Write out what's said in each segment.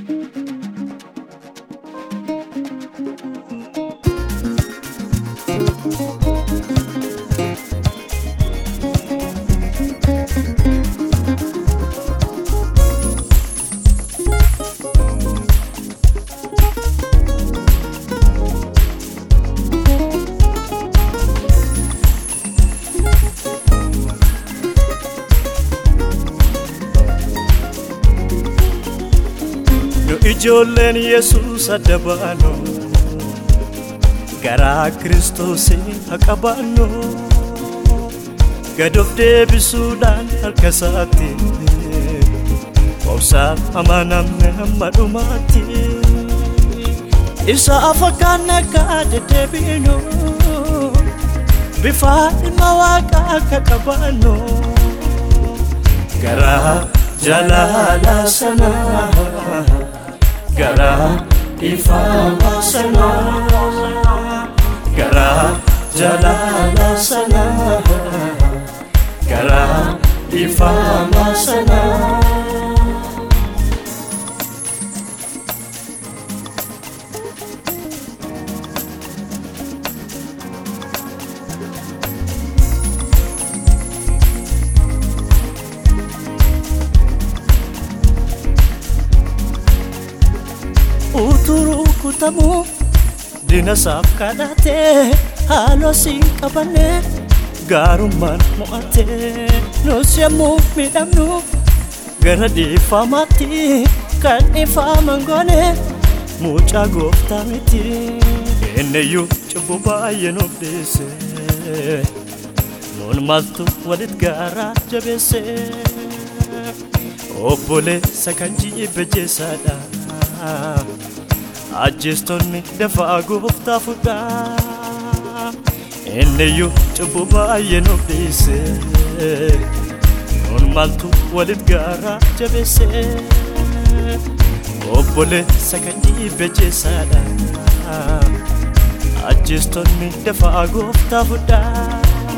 Nu ijoolleen Yesuus adda baanu garaa Kiristoosiin haa qabaannu gad of deebisuudhaan harka isaatti obsaan amanamne hamma dhumaatti isa fakkaanne akka deddeebiinu bifa ilma waaqaa akka qabaannu garaa jaalala sanaa garaa ifamaa sanaa garaa jaalala sanaa garaa ifamaa sanaa. uturuu kutamuu dinasaaf kadhatee haaloo siin qabanne gaarummaan mo'atee nus yommuu miidhamnu gara dhiifamaatti kan dhiifaman goone mucaa gooftaa miti inniyyuu cubbuu baay'ee nuuf dhiise nuun maaltu walit gaaraa jabeesse obboleessa kan jibbe jeessaadha ajjeestonni dafaa gooftaa fudhaa inniyyuu cubbuu baay'ee nuuf dhiise nuun maaltu walit gaaraa jabeesse obboleessa kan jibbe jeessaadha ajjeestonni dafaa gooftaa fudhaa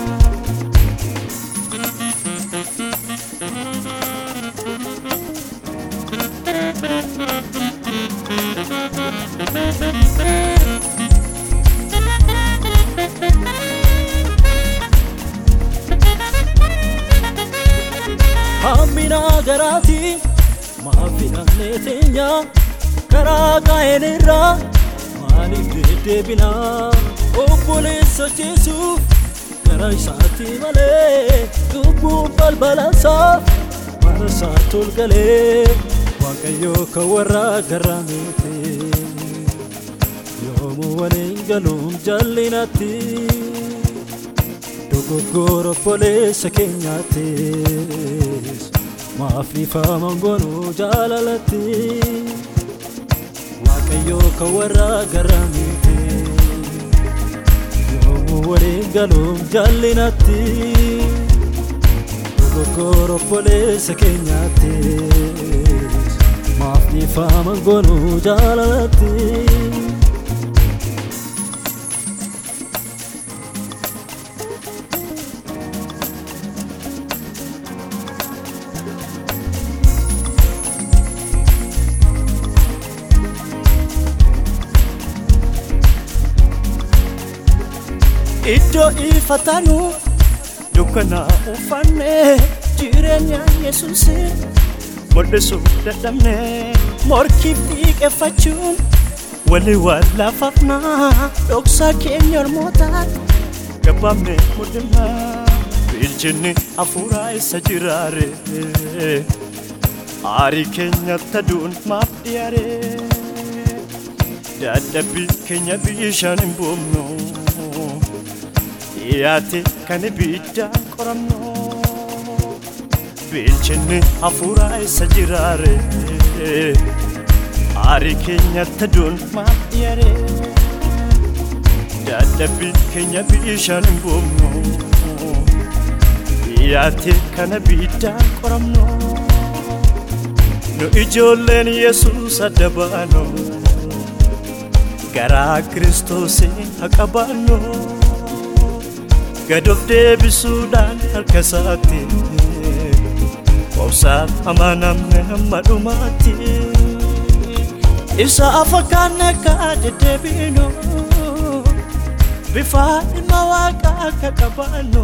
hammina garaati maafinamnee teenya karaa qaa'een irraa maaliif deddeebina obboleessa jeesuuf gara isaatti malee lubbuun balbalansaaf mana isaatti ol galee waaqayyoo kan warra garraamite yoomuu waliin galuun jallinatti dogoggora obboleessa keenyaattis maaf dhiifaman goonuu jaalalatti waaqayyoo kan warra garraamite yoomuu waliin galuun jallinatti dogoggora obboleessa keenyaattis maaf dhiifaman goonuu jaalalatti. iddoo ifatanu dukkana uffanne jireenya yesuusin mul'isuu dadhabne morkiif dhiiqeffachuun walii wallaafafna dhoksaa keenya ormootaatti gabaabne mul'ina bilchinni hafuuraa isa jiraare aarii keenyatti aduun maaf dhiyaare dadhabbii keenya bishaan hin buufnu dhiyaate kan ibiddaan qoramnu bilchinni hafuuraa isa jiraare aarii keenyatti aduun maaf dhiyaare dadhabbii keenya bishaan hin buufnu dhiyaate kan ibiddaan qoramnu nu ijoolleen yesuus adda baanu garaa kiristoosiin haa qabaannu gad of deebisuudhaan harka isaatti obsaan amanamne hamma dhumaatti isa fakkaanne akka deddeebinu bifa ilma waaqaa akka qabaannu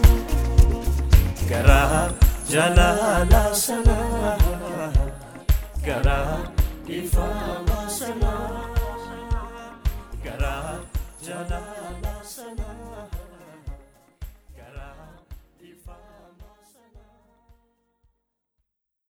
garaa jaalala sana garaa ifaama sana garaa jaalala sana.